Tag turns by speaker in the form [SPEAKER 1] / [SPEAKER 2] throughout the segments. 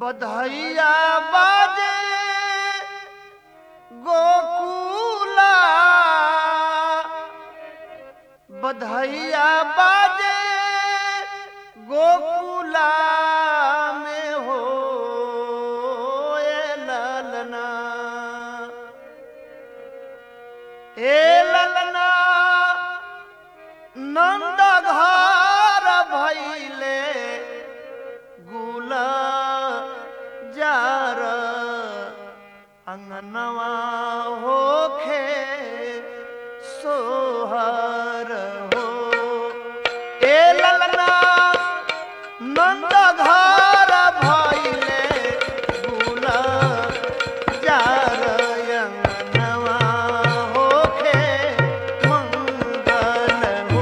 [SPEAKER 1] बधैया बाजे गोकुला बधैया बाजे गोकुला में हो ए ललना ए ललना नंद घर भैले गुला जार अंगनवा होखे सोहर हो ए ललना नंद घर भैले गुला जार अंगनवा होखे मंगल हो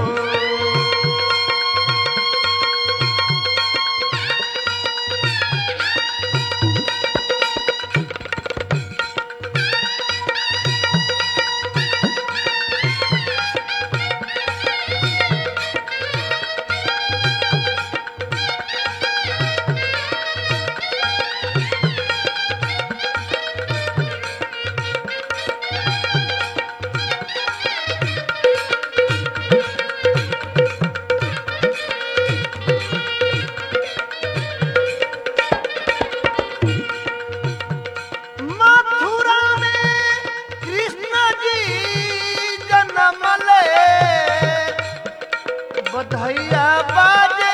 [SPEAKER 1] मथुरा में कृष्ण जी जन्म ले बधैया बाजे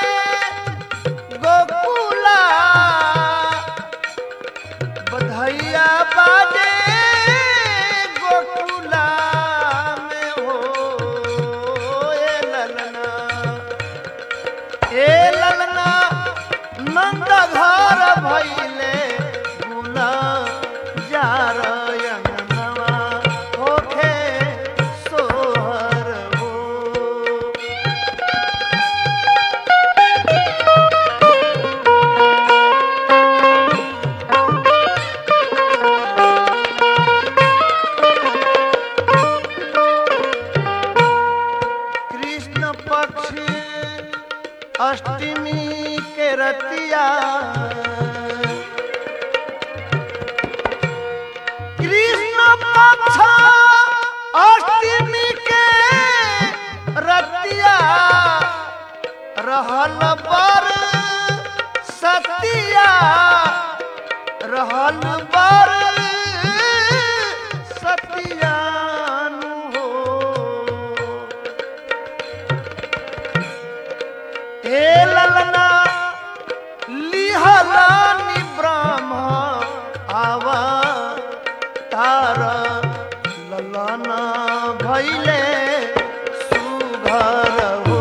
[SPEAKER 1] गोकुला बधैया बाजे गोकुला में हो ए ललना ए ललना नंद घर भैले गुला जार अंगनवा होखे सोहर हो कृष्ण पक्ष अष्टमी के रतिया कृष्ण पक्ष अष्टमी के रतिया रहल बर सतिया रहल बर सतियानु हो हे ललना लिहलानि ब्रह्म आवा तार ललना भैले सुभर हो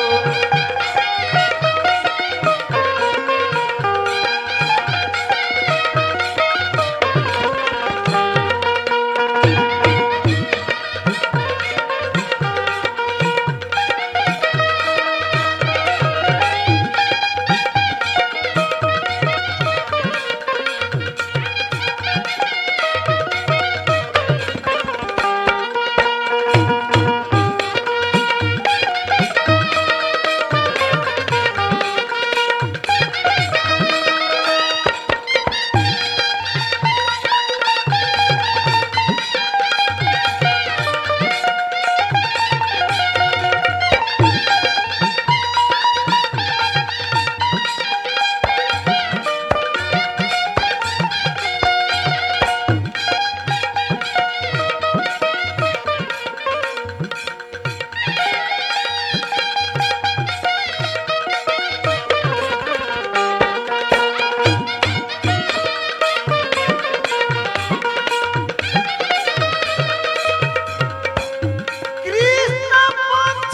[SPEAKER 1] कृष्ण पक्ष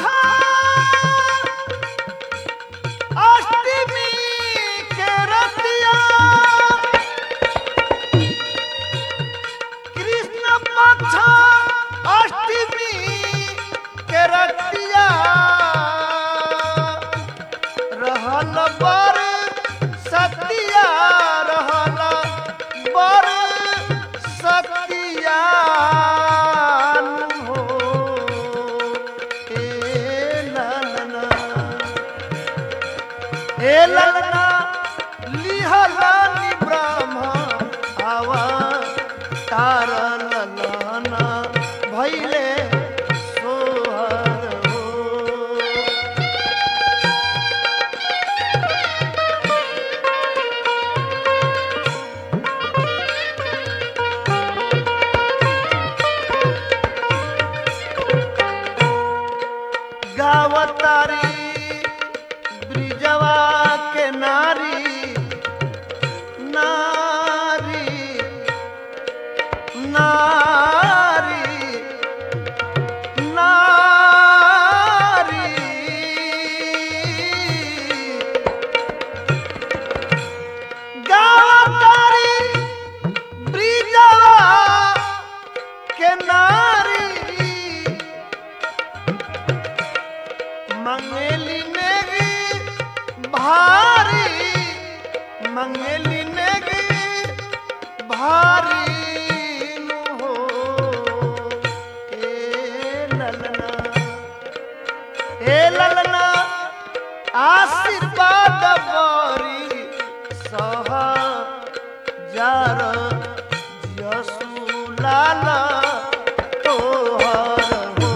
[SPEAKER 1] अष्टमी के रतिया कृष्ण पक्ष अष्टमी के रतिया रहल बर सतिया रहल बर सतिया हो ए ललना ए ललना लिहलानि ब्र गावतारी ब्रिजवा के नारी नारी नारी नारी गावतारी ब्रिजवा के नारी मंगेली नेगी भारी मंगेली नेगी भारी नु हो ए ललना ए ललना आशीर्वाद बरी सह जार यसु लाला तोहर हो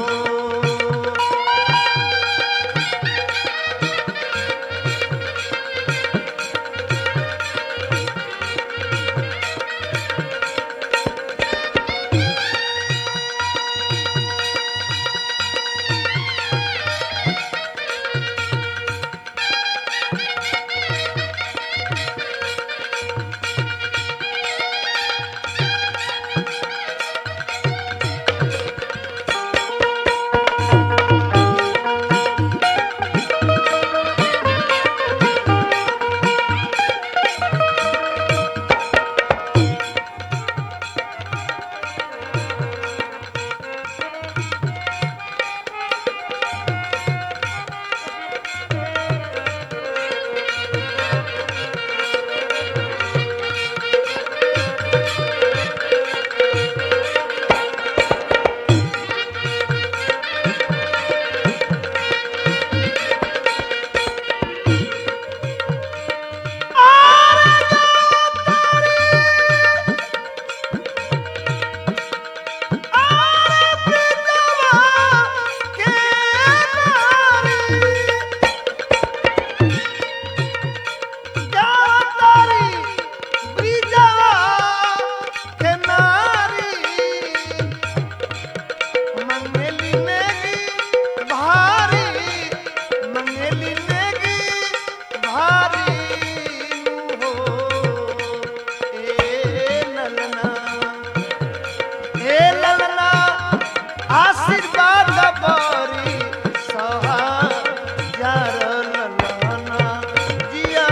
[SPEAKER 1] हे ललना आशीर्वाद बरी सहा जार ललना जिया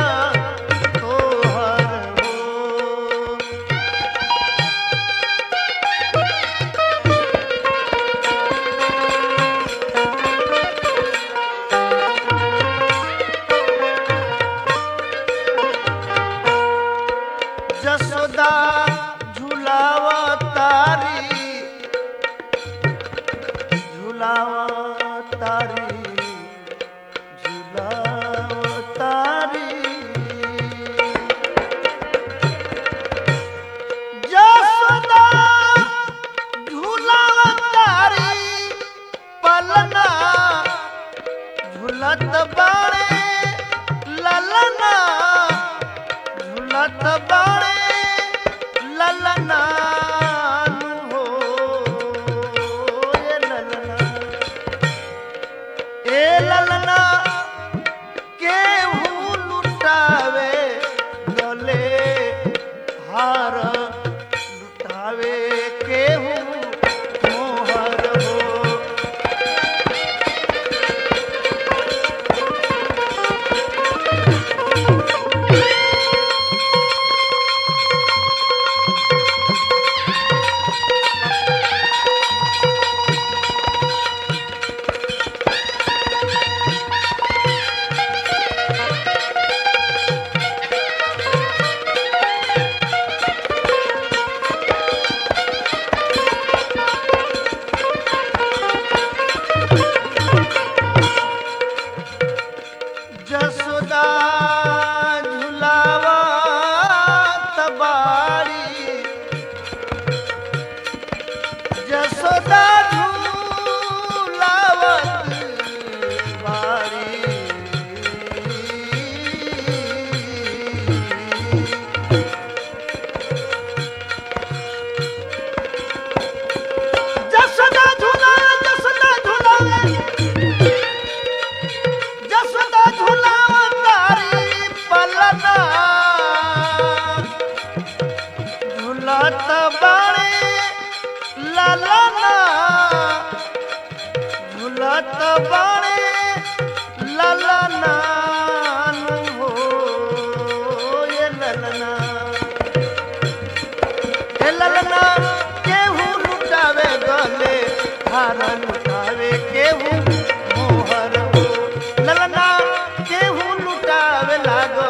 [SPEAKER 1] तोहर हो जसोदा झुलावा तारी झुलावा तारी झुलावा तारी जसोदा झुलावा तारी पलना झुलत बाणे ललना झुलत बाणे ललना हो ए ललना ए ललना केहू लुटावे गले हार लुटावे केहू मोहर हो हे ललना केहू लुटावे गले हार लुटावे केहू मोहर हो ललना केहू लुटावे लागल